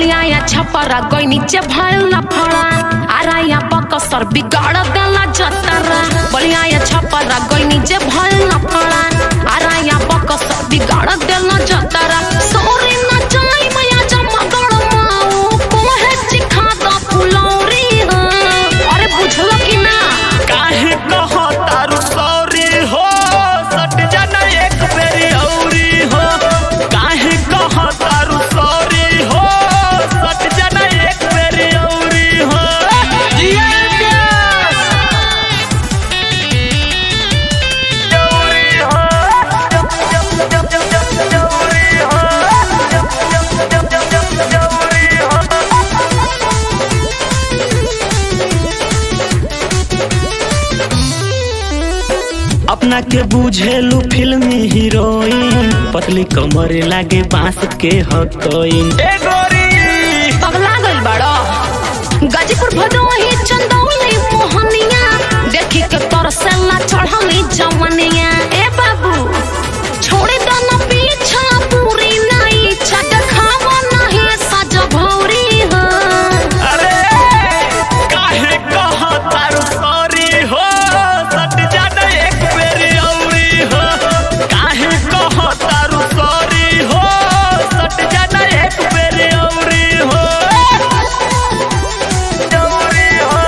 बलिया या छपरा गई नीचे भइल ना फड़ा आरा या बकसर बिगाड़ देला जतरा बलिया या छपरा गई नीचे भइल ना फड़ा आरा या बकसर बिगाड़ देला जतरा सोरी ना जाई मैया जमा गड़ माऊ कोहे चिखा द फुलौरी हो अरे बुझलो कि ना काहे कहो तारू सॉरी हो सट जाना एक बेरी औरी हो काहे कहो तारू सॉरी हो सट जाना एक बेरी औरी हो जिया प्यास औरी हो औरी हो औरी हो अपना के बुझेलू फिल्मी हीरोइन पतली कमर लागे बांस के हकोइन ए गोरी पगला गइल बाड़ो गाजीपुर भदोही चंदौली मोहनिया देखी के तरसेला चढ़ली जवनिया ए बाबू छोड़े दो ना पीछा पूरी नहीं छट खावो नहीं सज भौरी हो अरे काहे कहा तारू सॉरी हो सट जाना एक बेरी औरी हो काहे कहा तारू सॉरी हो सट जाना एक बेरी औरी हो औरी हो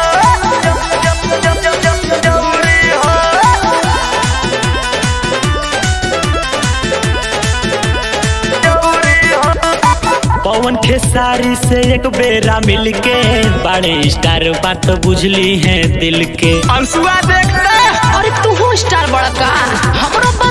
औरी हो पवन खेसारी से एक बेरा मिलके बड़े स्टार बात बुझली है दिल के अंशुआ देखते अरे तू स्टार बड़का हमरो